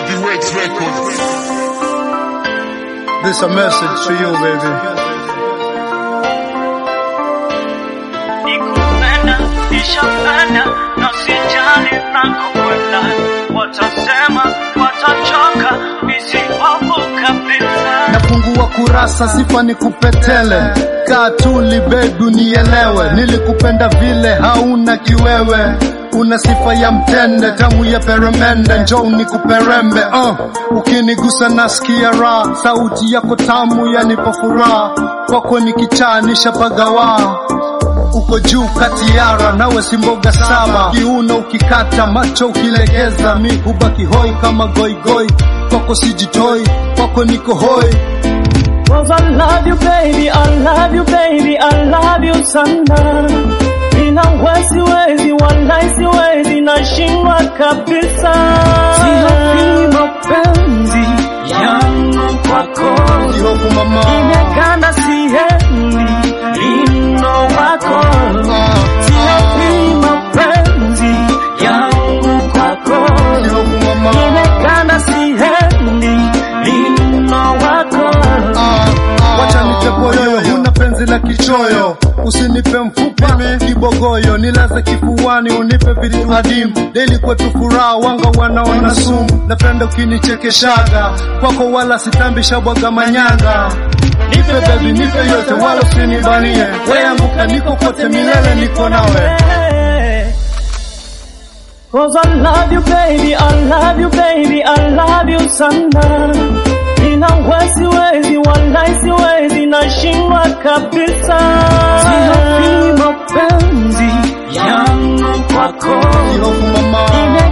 Heavyweights Records. This a message to you, baby. Nikupenda, nishapenda, na sijali nakokwenda. Watasema, watachoka, nisipofu kabisa. Nafungua kurasa, sifa ni kupetele. Kaa tuli baby, unielewe. Nilikupenda vile hauna kiwewe. Una sifa ya mtende, tamu ya peremende, njoo nikuperembe. Uh, ukinigusa nasikia raha, sauti yako tamu yanipa furaha. Kwako ni kichaa nishapagawa uko juu katiara, nawe si mboga saba. Kiuno ukikata, macho ukilegeza, mi hubaki hoi kama goigoi. Kwako sijitoi, kwako niko hoi. Cause I love you baby, I love you baby, I love you sana. Ina wezi wezi, walai siwezi, nashindwa kabisa. Sihofi mapenzi yangu kwako, Sihofu mama, imeganda siendi lindo wako. Sihofi mapenzi yangu kwako, sihofu mama. imeganda siendi lindo wako. Wacha nipe boyoyo, huna penzi la kichoyo, usinipe mfupa kibogoyo, nilaze kifuani, unipe vitu adimu. Deli kwetu furaha, wanga wanaona sumu, napenda ukinichekeshaga kwako, wala sitambi shabwaga manyanga. Nipe baby, nipe yote, wala usinibanie, weanguka niko kote, milele niko nawe. Cause I love you baby, I love you baby, I love you sana. Ina wezi wezi, walai siwezi, nashindwa kabisa. Sihofi mapenzi yangu kwako, Sihofu mama,